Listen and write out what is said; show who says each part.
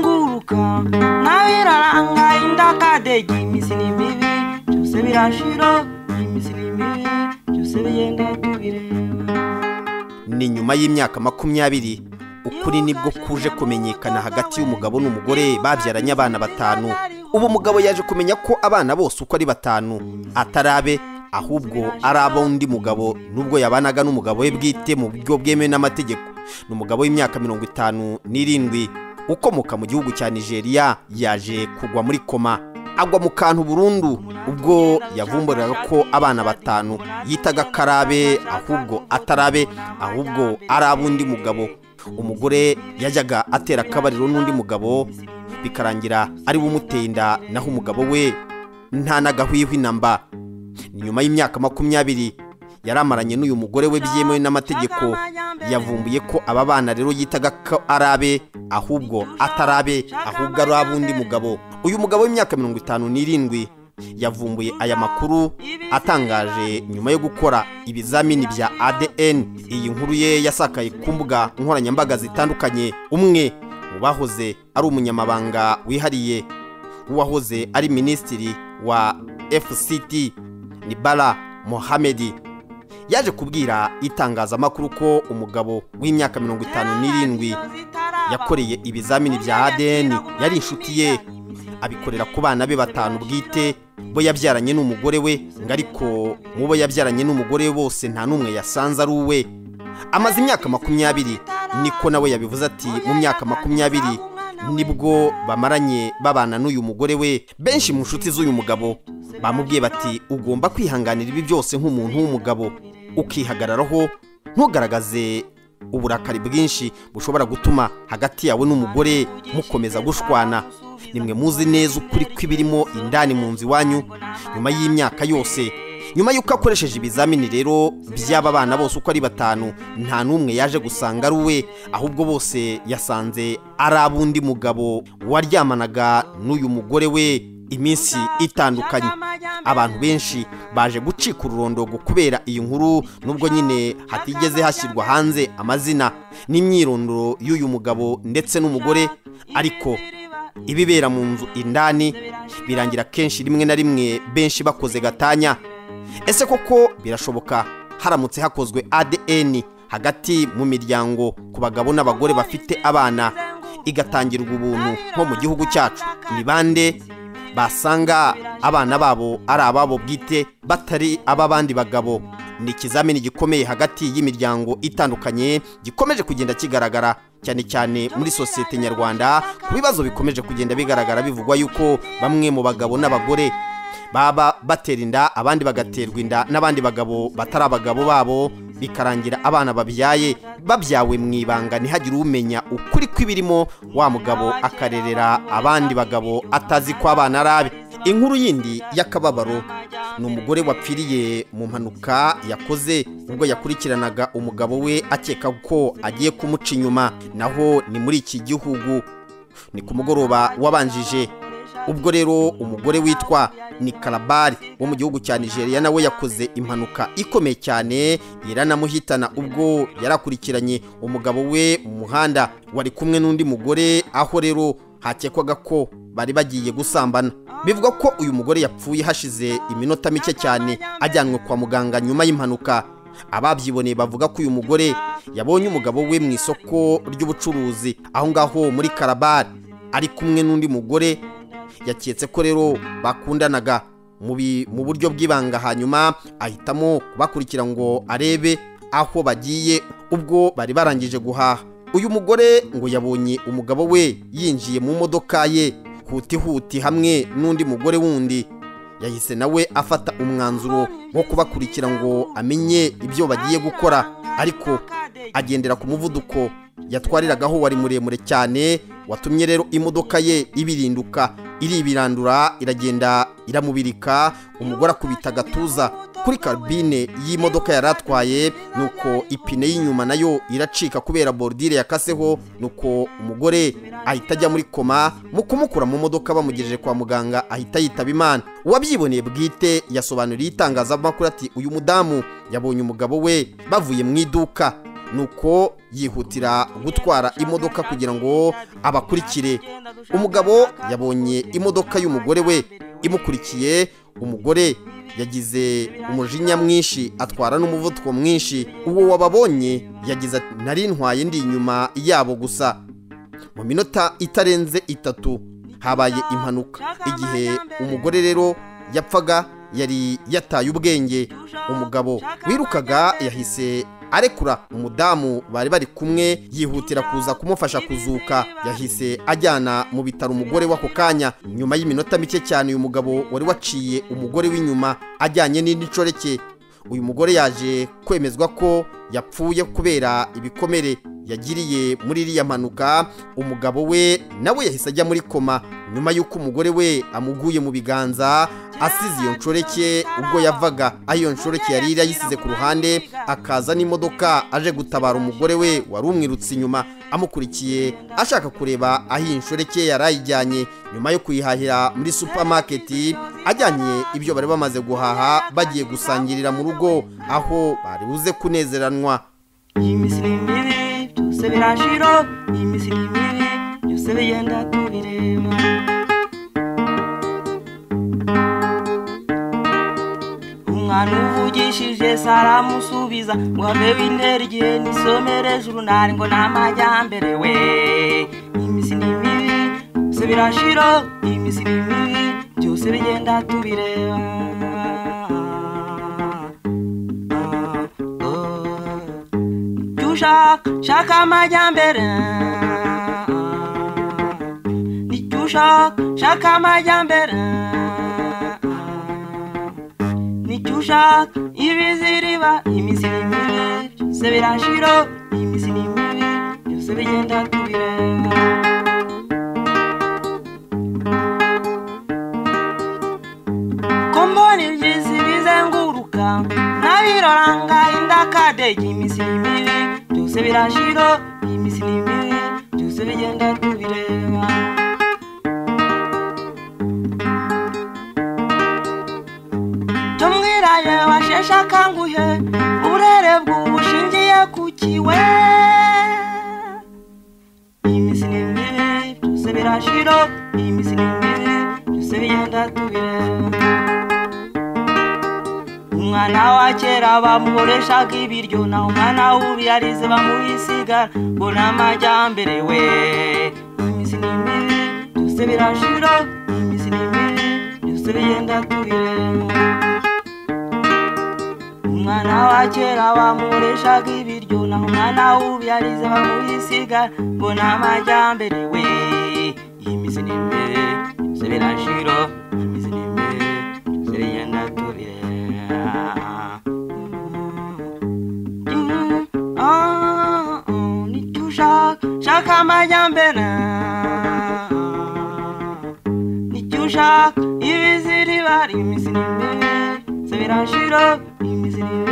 Speaker 1: uko nabiraranga indakadegi iminsi ni mibi byose birashira iminsi ni mibi byose bigenda tubireba
Speaker 2: ni nyuma y'imyaka makumyabiri ukuri nibwo kuje kumenyekana hagati y'umugabo n'umugore babyaranye abana batanu ubu umugabo yaje kumenya ko abana bose uko ari batanu atarabe ahubwo ari ab'undi mugabo n'ubwo yabanaga n'umugabo we bwite mu buryo bwemewe n'amategeko ni umugabo w'imyaka mirongo itanu n'irindwi ukomoka mu gihugu cya nigeria yaje kugwa muri koma agwa mu kantu burundu ubwo yavumburiraga ko abana batanu yitaga karabe ahubwo atarabe ahubwo ari ab'undi mugabo umugore yajyaga atera akabariro n'undi mugabo bikarangira ari we umuteye inda naho umugabo we nta n'agahwihwi na mba ni nyuma y'imyaka makumyabiri yaramaranye n'uyu mugore we byemewe n'amategeko yavumbuye ko aba bana rero yitaga ko ari abe ahubwo atarabe ahubwo ari ab'undi mugabo uyu mugabo w'imyaka mirongo itanu n'irindwi yavumbuye aya makuru atangaje nyuma yo gukora ibizamini bya ADN iyi nkuru ye yasakaye ku mbuga nkoranyambaga zitandukanye umwe mu bahoze ari umunyamabanga wihariye w'uwahoze ari minisitiri wa FCT ni Bala Mohamedi yaje kubwira itangazamakuru ko umugabo w'imyaka mirongo itanu n'irindwi yakoreye ibizamini bya ADN yari inshuti ye abikorera ku bana be batanu bwite bo yabyaranye n'umugore we ngo ariko mu bo yabyaranye n'umugore we bose nta n'umwe yasanze ari uwe amaze imyaka makumyabiri niko nawe yabivuze ati mu myaka makumyabiri nibwo bamaranye babana n'uyu mugore we benshi mu nshuti z'uyu mugabo bamubwiye bati ugomba kwihanganira ibi byose nk'umuntu w'umugabo ukihagararaho ntugaragaze uburakari bwinshi bushobora gutuma hagati yawe n'umugore mukomeza gushwana nimwe muzi neza ukuri kw'ibirimo indani mu nzu iwanyu nyuma y'imyaka yose nyuma y'uko akoresheje ibizamini rero by'aba bana bose uko ari batanu nta n'umwe yaje gusanga ari uwe ahubwo bose yasanze ari ab'undi mugabo waryamanaga n'uyu mugore we iminsi itandukanye abantu benshi baje gucika ururondongo kubera iyi nkuru nubwo nyine hatigeze hashyirwa hanze amazina n'imyirondoro y'uyu mugabo ndetse n'umugore ariko ibibera mu nzu indani birangira kenshi rimwe na rimwe benshi bakoze gatanya ese koko birashoboka haramutse hakozwe ADN hagati mu miryango ku bagabo n'abagore bafite abana igatangirwa ubuntu nko mu gihugu cyacu ni bande basanga abana babo ari ababo bwite batari ab'abandi bagabo ni ikizamini gikomeye hagati y'imiryango itandukanye gikomeje kugenda kigaragara cyane cyane muri sosiyete nyarwanda ku bibazo bikomeje kugenda bigaragara bivugwa yuko bamwe mu bagabo n'abagore baba batera inda abandi bagaterwa inda n'abandi bagabo batari abagabo babo bikarangira abana babyaye babyawe mu ibanga ntihagire umenya ukuri kw'ibirimo wa mugabo akarerera abandi bagabo atazi ko abana ari abe inkuru yindi y'akababaro ni umugore wapfiriye mu mpanuka yakoze ubwo yakurikiranaga umugabo we akeka ko agiye kumuca inyuma naho ni muri iki gihugu ni ku mugoroba wabanjije ubwo rero umugore witwa ni karabari wo mu gihugu cya nigeria nawe yakoze impanuka ikomeye cyane iranamuhitana ubwo yarakurikiranye umugabo we mu muhanda wari kumwe n'undi mugore aho rero hakekwaga ko bari bagiye gusambana bivugwa ko uyu mugore yapfuye hashize iminota mike cyane ajyanwe kwa muganga nyuma y'impanuka ababyiboneye bavuga ko uyu mugore yabonye umugabo we mu isoko ry'ubucuruzi aho ngaho muri karabari ari kumwe n'undi mugore yaketse ko rero bakundanaga mu buryo bw'ibanga hanyuma ahitamo kubakurikira ngo arebe aho bagiye ubwo bari barangije guhaha uyu mugore ngo yabonye umugabo we yinjiye mu modoka ye huti huti hamwe n'undi mugore wundi yahise nawe afata umwanzuro wo kubakurikira ngo amenye ibyo bagiye gukora ariko agendera ku muvuduko yatwariragaho wari muremure cyane watumye rero imodoka ye ibirinduka iribirandura iragenda iramubirika umugore akubita agatuza kuri karubine y'imodoka yari atwaye nuko ipine y'inyuma nayo iracika kubera borudire yakaseho nuko umugore ahita ajya muri koma mu kumukura mu modoka bamugejeje kwa muganga ahita yitaba imana uwabyiboneye bwite yasobanuriye itangazamakuru ati uyu mudamu yabonye umugabo we bavuye mu iduka nuko yihutira gutwara imodoka kugira ngo abakurikire umugabo yabonye imodoka y'umugore we imukurikiye umugore yagize umujinya mwinshi atwara n'umuvuduko mwinshi uwo wababonye yagize ati nari ntwaye ndi inyuma yabo gusa mu minota itarenze itatu habaye impanuka igihe umugore rero yapfaga yari yataye ubwenge umugabo wirukaga yahise arekura umudamu bari bari kumwe yihutira kuza kumufasha kuzuka yahise ajyana mu bitaro umugore w'ako kanya nyuma y'iminota mike cyane uyu mugabo wari waciye umugore w'inyuma ajyanye n'indi nshoreke uyu mugore yaje kwemezwa ko yapfuye kubera ibikomere yagiriye muri iriya mpanuka umugabo we nawe yahise ajya muri koma nyuma y'uko umugore we amuguye mu biganza asize iyo nshoreke ubwo yavaga aho iyo nshoreke yari yayisize ku ruhande akaza n'imodoka aje gutabara umugore we wari umwirutse inyuma amukurikiye ashaka kureba aho iyi nshoreke yari ayijyanye nyuma yo kuyihahira muri supamaketi ajyanye ibyo bari bamaze guhaha bagiye gusangirira mu rugo aho bari buze kunezeranwa
Speaker 1: iyi minsi ni mibi byose birashira iyi minsi ni mibi byose bigenda tubireba umwana uvugishije se aramusubiza ngo abebe intera igihe nisomere juru ntari ngo n'amajyambere we iyi minsi ni mibi byose birashira iyi minsi ni mibi byose bigenda tubireba ushaka shaka amajyambere nicyo ushaka shaka amajyambere nicyo ushaka ibiziriba imizi ni mibi byose birashira imizi ni mibi byose bigenda tubireba ko mbona ibyiza bizenguruka nabiroranga indakadege imizi ni mibi byose birashira iyi minsi ni mibi byose bigenda tubireba tumwiraye washeshe akanguhe uburere bw'ubushingiye ku kiwe iyi minsi ni mibi byose birashira iyi minsi ni mibi byose bigenda tubireba umwana wa kera bamuhoreshaga ibiryo naho umwana w'uriyarize bamuyisigara ngo ni amajyambere we iminsi ni mibi byose birashira iminsi ni mibi byose bigenda tubireba umwana wa kera bamuhoreshaga ibiryo naho umwana w'uriyarize bamuyisigara ngo ni amajyambere we iminsi ni mibi byose birashira iminsi ni mibi byose bigenda tubireba shaka amajyambere nicyo ushaka ibiziri bari imizi ni mibi se birashira imizi ni mibi